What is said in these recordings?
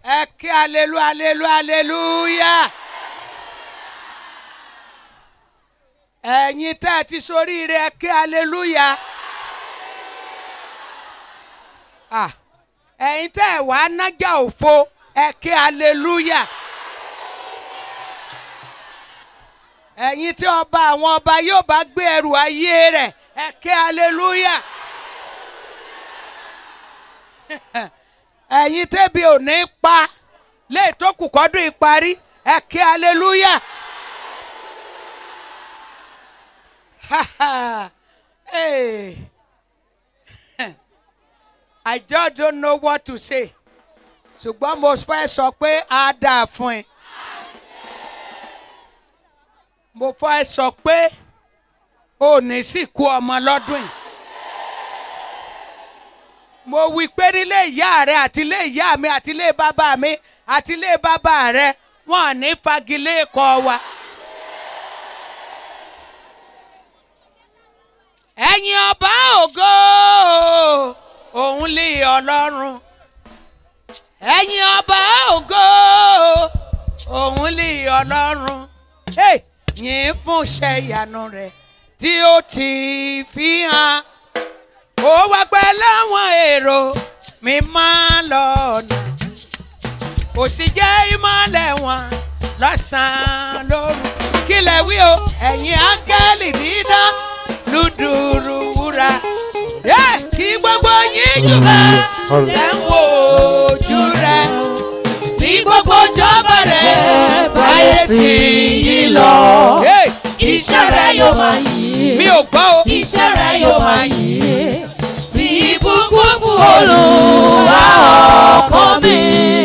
ẹ kí alelu alelu aleluya ẹ̀yin tẹ́ ẹ ti soríire ẹ kí aleluya Ah, ẹ̀yin tẹ́ ẹ wá nájà òfo ẹ kí aleluya ẹ̀yin tí ọba àwọn ọba yóò bá gbé ẹrù ayé rẹ̀ ẹ kí aleluya ẹ̀yin tẹ́bi ò ní pa lè tó kù kọ́dún ìparí ẹ kí aleluya. hey. I just don't know what to say. ṣùgbọ́n mo fẹ́ sọ pé á dáa fún ẹ. mo fẹ́ sọ pé ò ní sìnkú ọmọ lọ́dún yìí. mo wí pé nílé ìyá rẹ àti ilé ìyá mi àti ilé bàbá mi àti ilé bàbá rẹ wọn ò ní fagilé kọ wa. ẹ̀yin ọba ògo òun lè ọlọ́run ẹ̀yin ọba ògo òun lè ọlọ́run Hey! yìn fún iṣẹ́ ìyanu rẹ̀ tí ó ti fi hàn ó wá pẹ́ láwọn èrò mi máa lọ́nà kò sì jẹ́ ìmọ̀lẹ̀ wọn lọ́sàn-án lóru kí lẹ wí o ẹ̀yin áńgẹ́lì dídán lùdùrù wúrà yẹ kí gbogbo yín jùlọ ẹ̀ ń wo ojú rẹ̀ ní gbogbo jọba rẹ̀ báyé tí yí lọ. Hey! Iṣẹ́ rẹ̀ yóò máa yìn. mi ò gbọ́ o. Iṣẹ́ rẹ̀ yóò máa yìn. Fi ìbùkún fún Olúwa ọkọ mi.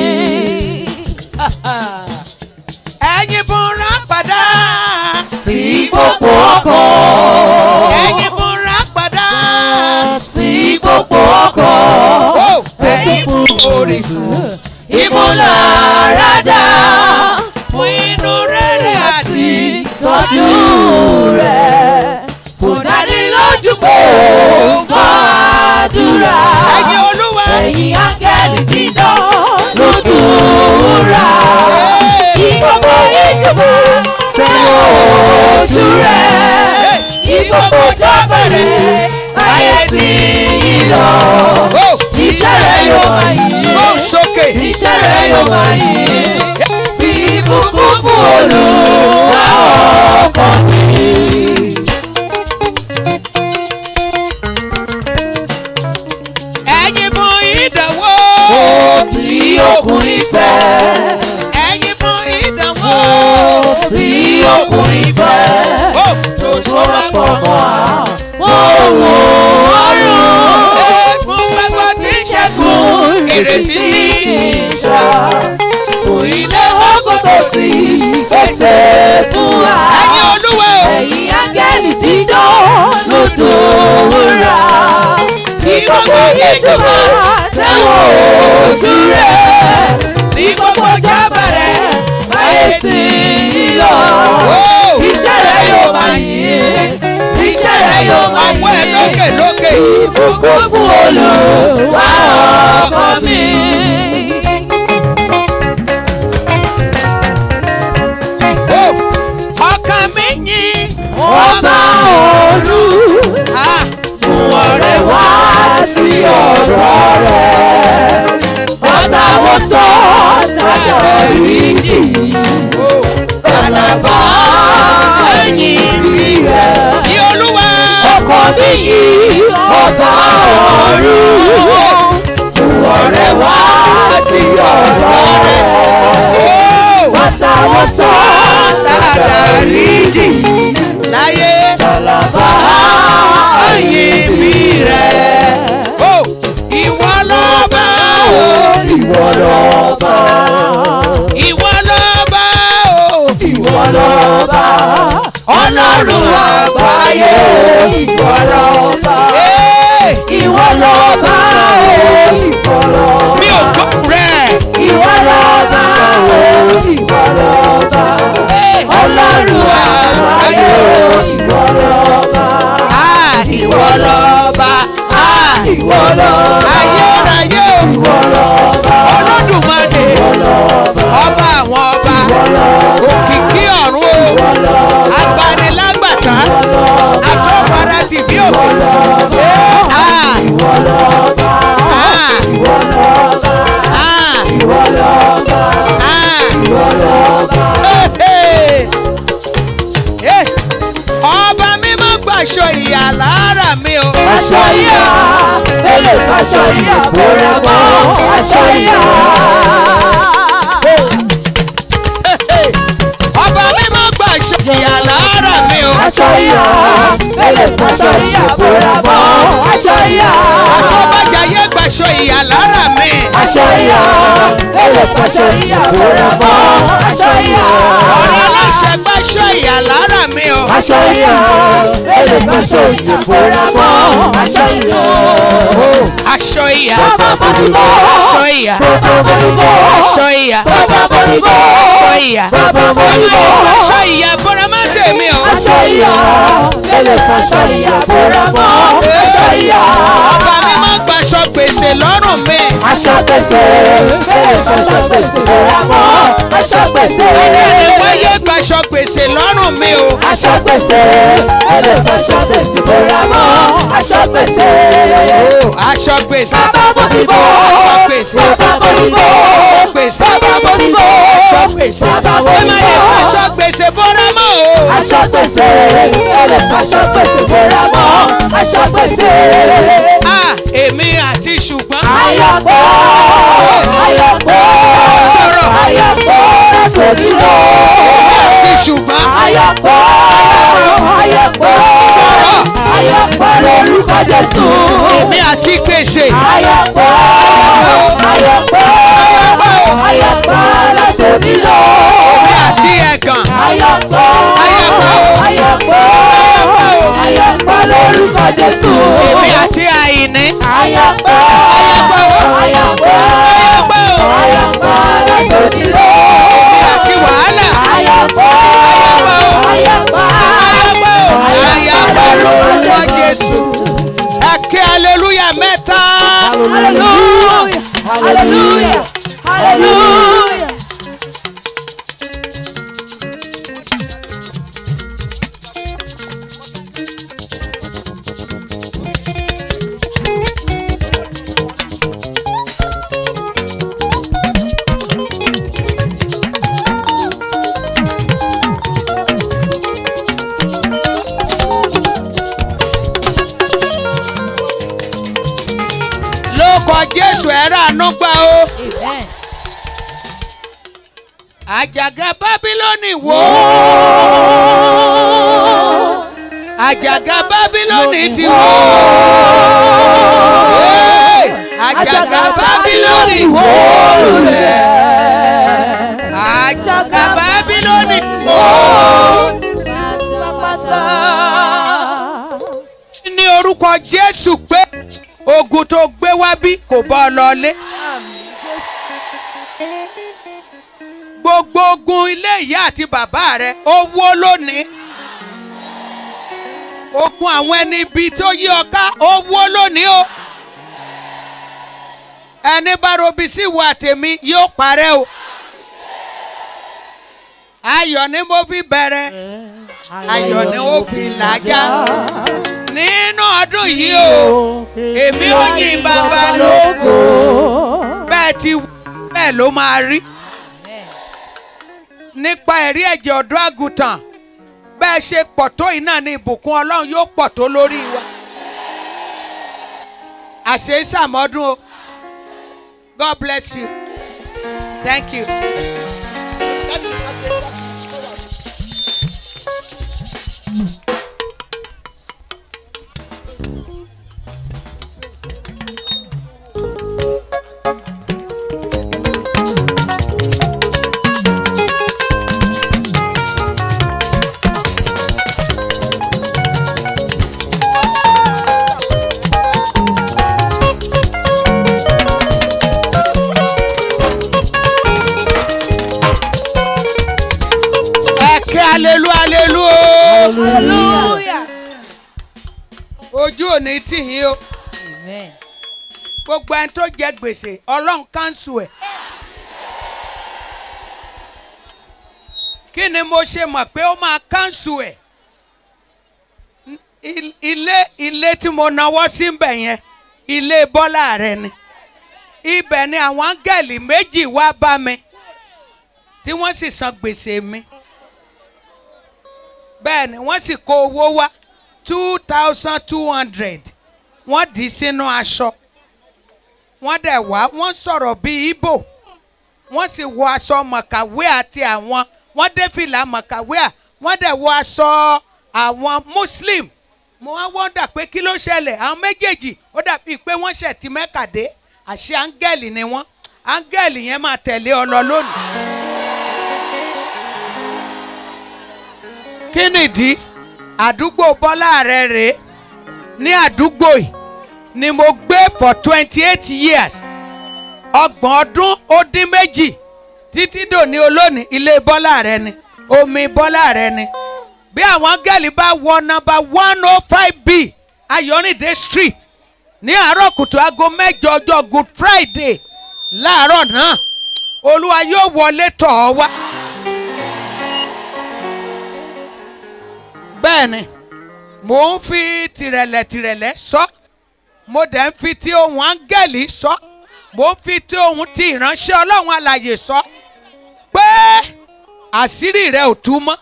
ẹ̀yin fúnra padà. Fi gbogbo ọkọ. ẹ̀yin fúnra padà. Fi gbogbo ọkọ. Ó, ẹ̀yin fún orísun. Ìmúláradá. fún inú rere àti Tọ́jú rẹ̀. Kò dání lójú pé ó ń bá àdúrà. ẹ̀yin olúwa. Ẹ̀yin áńgẹ́lì dídán lódùúrà. Kí gbogbo ìjọba fẹ́ ojú rẹ̀. Kí gbogbo ìjọba rẹ̀ ayé tí yí lọ. Ó, Iṣẹ́ rẹ̀ yóò máa ó yìn. sókè. Iṣẹ́ rẹ̀ yóò máa yìn. Fi kúkú fún Olúwa ọkàn mi. ẹ̀yin fún ìdánwò. Bí okùn ìfẹ́. ẹ̀yin fún ìdánwò. Bí okùn ìfẹ́. ó tó sọ́ra pọ̀ mọ́. Owó ọrùn. fún gbogbo tí ń ṣẹ́gun ìrètí kì í ṣá. Fún ilé ọkọ̀ tó ti pèsè fún wa. ẹ̀yin olúwa o. Ẹ̀yin áńgẹ́lì dídán lódò wúrà. Ní gbogbo ìjọba tẹ̀wọ̀n ojú rẹ̀. Ní gbogbo jábà rẹ̀ báyé tí ń lọ. Iṣẹ́ rẹ̀ yóò máa yìn. Iṣẹ́ rẹ̀ yóò máa ọwọ́ ẹ lókè yìn. lókè. Ìbùkún fún Olúwa ọkọ mi. ó ọkàn mi yìn. Ọba olú. Ah, Mú ọ̀rẹ́ wá sí ọ̀dọ̀ rẹ̀. Ọ̀tá wo sọ sáyọ̀ ìdí. ó. Sàlàbà ẹ̀yìn rí rẹ̀. Ní olúwa. Ọkọ mi yìí ọba ọ̀run. Mú ọ̀rẹ́ wá sí ọ̀dọ̀ rẹ̀. Ó. Ọ̀tá wo sọ sáyọ̀ ìdí. láyé. Sàlàbà ẹ̀yìn rí rẹ̀. ó. ìwọ lọ́ba o. Ìwọ lọ́ba. ìwọ lọ́ba o. Ìwọ lọ́ba. Ọlọ́run àgbáyé. Ìwọ lọ́ba. Ee, Ìwọ lọ́ba. Ìwọ lọ́ba. mi ò gbọ́ rẹ̀. Ìwọ lọ́ba. Ìwọ lọ́ba. Ee, Ọlọ́run àgbáyé. Ìwọ lọ́ba. ah, ìwọ lọ́ba. Ah, Ìwọ lọ́ba. ayérayé o. Ìwọ lọ́ba. Olódùmarè. Ìwọ lè faṣọ ìyà bóra mọ́ aṣọ ìyà. ọba mímọ́ gbà ṣòkìyà lára mi o. aṣọ ìyà ẹ lè faṣọ ìyà bóra mọ́ aṣọ ìyà. àtọ́bàjáyé gbàṣọ ìyà lára mi. aṣọ ìyà ẹ lè faṣọ ìyà bóra mọ́ aṣọ ìyà. ọ̀rọ̀ aláṣẹ gbàṣọ ìyà lára mi o. aṣọ ìyà ẹ lè faṣọ ìyà bóra mọ́ aṣọ ìyà. aṣọ ìyà. bàbá bọ́dúbọ̀ aṣọ ìyà. bàbá bọ́dúbọ̀ aṣọ ìyà. bàbá bọ́dúbọ̀ aṣọ ìyà. bàbá bọ́dúbọ̀. aṣọ ìyà bọ́ra má tèmi o. aṣọ ìyà lẹ́lẹ̀ faṣọ ìyà bóra mọ́ aṣọ ìyà. ọba mímọ́ gbàṣọ gbèsè lọ́rùn mi. aṣọ gbèsè lẹ́lẹ̀ faṣọ gbèsè bóra mọ́ aṣọ gbèsè. ẹni wáyé gbàṣọ gbèsè lọ́rùn mi o. aṣọ gbèsè lẹ́lẹ̀ faṣọ gbèsè bóra mọ́ aṣọ gbèsè. aṣọ gbèsè. bàbá mo ti bọ̀ aṣọ gbèsè. bàbá mo ti bọ̀ aṣọ gbèsè. bàbá mo ti bọ̀ aṣọ gbèsè. bàbá mo ẹ ti má lè bọ̀. gbàṣọ gbèsè bọ́ra mọ́ o. aṣọ gbèsè lẹ́lẹ̀ faṣọ gbèsè bóra mọ́ aṣọ gbèsè. Ah, èmi àti ṣùgbọ́n. Ayọ̀pọ̀ ayọ̀pọ̀ Sọ̀rọ̀. ayọ̀pọ̀ látòrí lọ. àti ṣùgbọ́n. Ayọ̀pọ̀ ayọ̀pọ̀ Sọ̀rọ̀. ayọ̀pọ̀ lórúkọ Jésù. èmi àti kèsè. Ayọ̀pọ̀ ayọ̀pọ̀ ayọ̀pọ̀ látòrí lọ. èmi àti ẹ̀gàn. Ayọ̀pọ̀ Ayọ̀pọ̀. ayọ̀pọ̀ ayọ̀pọ̀ lórúkọ Jésù. èmi àti àìní. Ayọ̀pọ̀ ayọ̀pọ̀ ayọ̀pọ̀ látòrí lọ. èmi àti wàhálà. Ayọ̀pọ̀ ayọ̀pọ̀ ayàpọ̀ lórúkọ Jésù. ẹ ké aleluya mẹ́ta. Hallelujah hallelujah hallelujah. lóko Jésù ẹ ràánú gbà o. Amen. àjàgà bábílónì wò ó. àjàgà bábílónì ti wò ó. Hey! àjàgà bábílónì wò ó. àjàgà bábílónì wò ó. Pátápátá. ní orúkọ Jésù pé ogun tó gbé wá bí kò bọ́ ọ lọlé. gbogbo ogun ilé ìyá àti bàbá rẹ ó wó lónìí. ogun àwọn ẹni ibi tó yí ọ ká ó wó lónìí o. ẹni bá robi sí ìwà tèmi yóò parẹ́ o. ayọ̀ ni mo fi bẹ̀rẹ̀ ayọ̀ ni ó fi làjà nínú ọdún yìí o èmi ò yìn bàbá lógo bẹ́ẹ̀ ti wí, bẹ́ẹ̀ ló máa rí nípa ẹ̀rí ẹ̀jẹ̀ ọ̀dọ́ àgùntàn bẹ́ẹ̀ ṣe pọ̀ tó yìí náà ni ìbùkún ọlọ́run yóò pọ̀ tó lórí wa àṣẹ ìsàmọ́dún o God bless you thank you. ẹ̀kẹ́ alelu alelu o Hallelujah. ojú òní tì yín o Amen. gbogbo ẹni tó jẹ gbèsè ọlọ́run kánṣu ẹ̀. kí ni mo ṣe mọ̀ pé ó máa kánṣu ẹ̀ Il- ilé ilé tí mo náwó sí bẹ̀ yẹn ilé bọ́lá rẹ ni ibẹ̀ ni àwọn áńgẹ̀lì méjì wá bá mi tí wọ́n sì san gbèsè mi bẹ́ẹ̀ ni wọ́n sì kó owó wá two thousand two hundred wọ́n dì í sínú aṣọ wọ́n dẹ̀ wá wọ́n sọ̀rọ̀ bíi Ìgbò wọ́n sì wọ aṣọ mọ̀kàwé àti àwọn wọ́n dé fìlà mọ̀kàwé à wọ́n dẹ̀ wọ aṣọ àwọn Muslim mo wá wọ́ndà pé kí ló ṣẹlẹ̀ àwọn méjèèjì ó dàbí pé wọ́n ṣẹ̀ ti mẹ́kàdé àṣé áńgẹ́lì ni wọ́n áńgẹ́lì yẹn máa tẹ̀lé ọ lọ lónìí. kí nìdí àdúgbò bọ́lá rẹ̀ rèé ní àdúgbò yìí ni mo gbé for twenty eight years ọgbọ̀n ọdún ó dín méjì títí dòní olónìí ilé bọ́lá rẹ̀ ni omi bọ́lá rẹ̀ ni bí àwọn gẹ́lì bá wọ nọ́mbà one oh five b ayọ̀rìndé street ní àárọ̀ kùtù aago mẹ́jọ ọjọ́ good friday láàárọ̀ náà olúwa yóò wọlé tọ̀ ọ́ wá. bẹ́ẹ̀ ni mò ń fi tìrẹ̀lẹ̀ tìrẹ̀lẹ̀ sọ mo dẹ̀ ń fi ti ohun áńgẹ́lì sọ mo ń fi ti ohun ti ìránṣẹ́ ọlọ́run alàyè sọ pé àṣírí rẹ ò tú mọ́.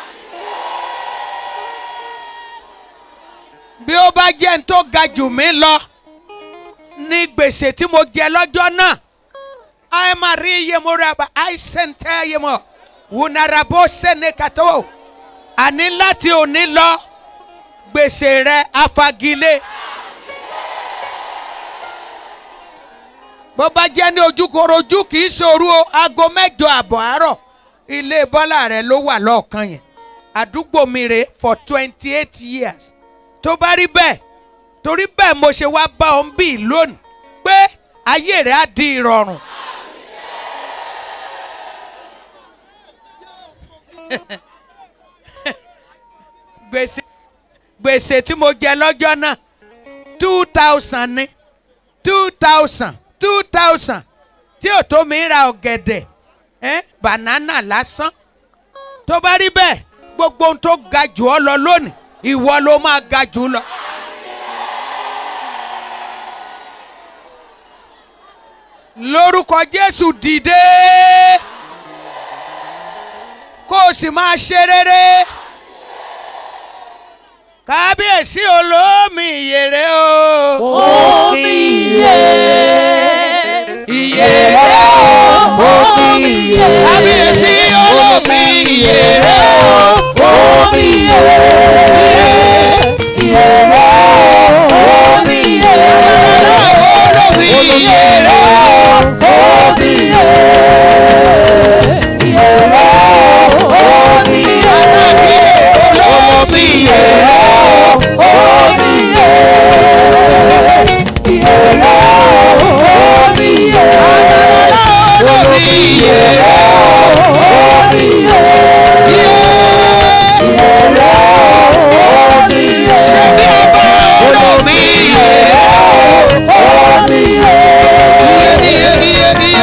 bí ó bá jẹ́ ní tó ga jù mí lọ ní gbèsè tí mo jẹ lọ́jọ́ náà ayé máa rí iye mo ra bá àìsàn tẹ́ iye mọ̀ wùnàràbó sẹ́ni kàtó àní láti òní lọ gbèsè rẹ afagilé. bó bá jẹ́ ní ojúkorojú kì í ṣòro o aago mẹ́jọ àbọ̀ àárọ̀ ilé bọ́lá rẹ ló wà lọ́ọ̀kan yẹn àdúgbò mi rè for twenty eight years tó bá rí bẹ́ẹ̀ torí bẹ́ẹ̀ mo ṣe wá bá ọ ń bì lónìí pé ayé rẹ̀ á di ìrọ̀rùn. gbèsè gbèsè tí mo jẹ lọ́jọ́ náà two thousand ni two thousand two thousand tí ò tó mi ra ọ̀gẹ̀dẹ̀ eh, banana lásán tó bá rí bẹ́ẹ̀ gbogbo ohun tó ga jù ọ lọ lónìí ìwọ ló máa ga jù lọ. lórúkọ jésù dìde kó o sì máa ṣe rere kábíyèsí olómi ìyèrè o. Omi iye. ìyèrè o. Omi iye. kábíyèsí olómi ìyèrè o. Omi iye. Iye. Omi iye. olómi ìyèrè o. Omi iye. Iye. Omi iye. olómi ìyèrè o. Omi iye. Iye. Omi iye. olómi ìyèrè o. Omi iye. ṣebí ọba olómi ìyèrè o. iye iye iye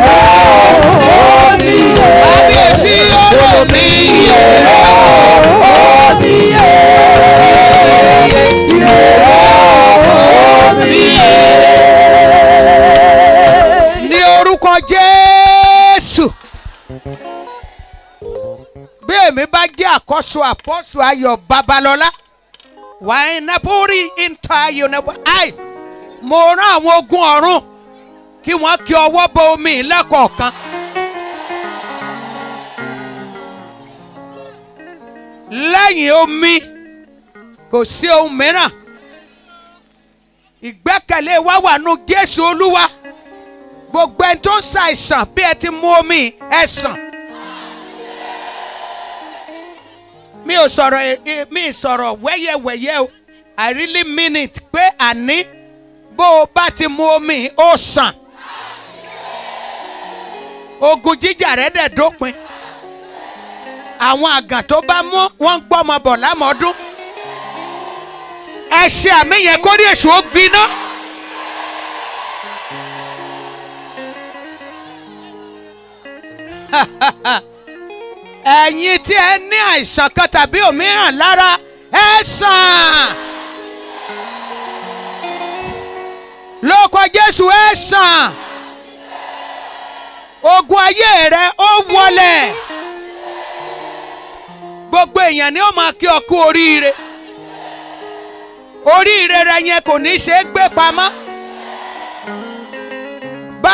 kábíyèsí olómi ìyèrè o. ní orúkọ jésù bí èmi bá jẹ́ àkọ́sọ àpọ́sọ ayọ̀ babalọ́lá wàá nàbórí ìta ayọ̀ nàbó àì mo rán àwọn ogun ọ̀run kí wọ́n kí ọwọ́ bọ omi lẹ́kọ̀ọ̀kan. lẹ́yìn omi kò sí ohun mìíràn ìgbẹ́kẹ̀lé wa wà nù jésù olúwa gbogbo ẹni tó ń ṣàìsàn bí ẹ ti mú omi ẹ sàn. mi ò sọ̀rọ̀ ẹ- ẹ- mi ì sọ̀rọ̀ wẹ́yẹ̀wẹ́yẹ́ o I really mean it pé àní bó o bá ti mú omi ó sàn. ogun jíjà rẹ̀ dẹ̀ dópin. àwọn àgàn tó bá mú wọ́n ń gbọ́mọ bọ̀ lámọ́dún. ẹ ṣe àmì yẹn kórìí èṣù ó gbiná. ẹ̀yin tí ẹ ní àìsàn kan tàbí òmíràn lára ẹ sàn. lórúkọ jésù ẹ sàn. ogun ayé rẹ ó wọlẹ̀. gbogbo èèyàn ni ó máa kí ọ kú oríire. oríire rẹ yẹn kò ní ṣe é gbé pamọ́.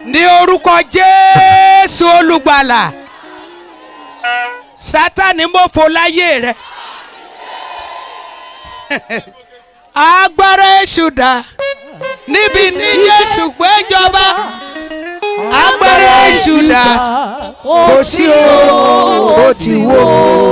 ní orúkọ jésù olùgbàlà sátani mọ̀fọ́ láyé rẹ agbára èṣù dà níbi tí jésù gbé jọba agbára èṣù dà kò sí o ó ti wó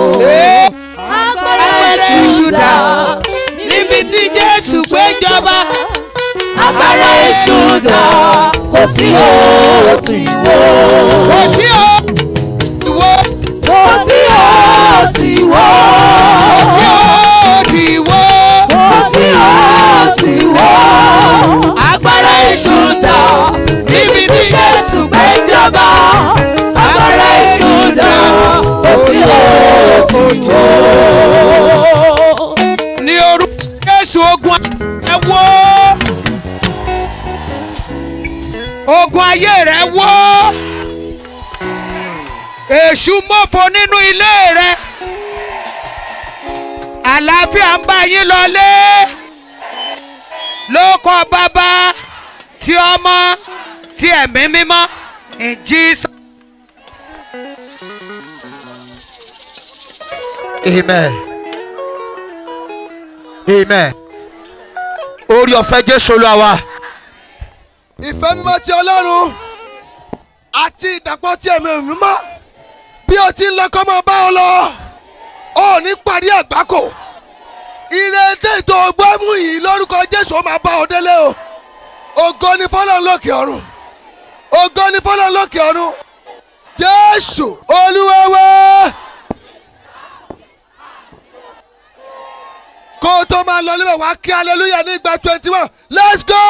agbára èṣù dà níbi tí jésù gbé jọba agbára èṣù dà kò sí ó ti wó. kò sí o ti wó kò sí ó ti wó. kò sí o ti wó kò sí ó ti wó. agbára èṣù dà níbi tí jésù gbé jọba agbára èṣù dà kò sí ó ti wó. ní orúkọ jésù ogun ẹ wó ogun ayé rẹ wó èṣù mọ́fọ nínú ilé rẹ àlàáfíà ń bá yín lọlé lóko bàbá tí ọmọ tí ẹ̀mí mímọ́ in Jesus. amen amen orí ọ̀fẹ́ jésù olúwa wa ìfẹ́ mímọ́ ti ọlọ́run àti ìdàpọ̀ ti ẹ̀mí mímọ́ bí o ti ń lọ kọ́ máa bá ọ lọ ọ ò ní parí àgbákò ìrètí ètò ọgbọ́mù yìí lórúkọ jésù ó máa bá ọ délé o ògo ni fọlọ́n lókè ọ̀run ògo ni fọlọ́n lókè ọ̀run jésù olúwewe kó o tó máa lọ níbẹ̀ wá kí hallelujah ní ìgbà twenty one let's go.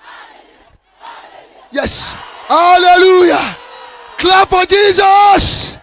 Yes. Hallelujah. Clap for Jesus.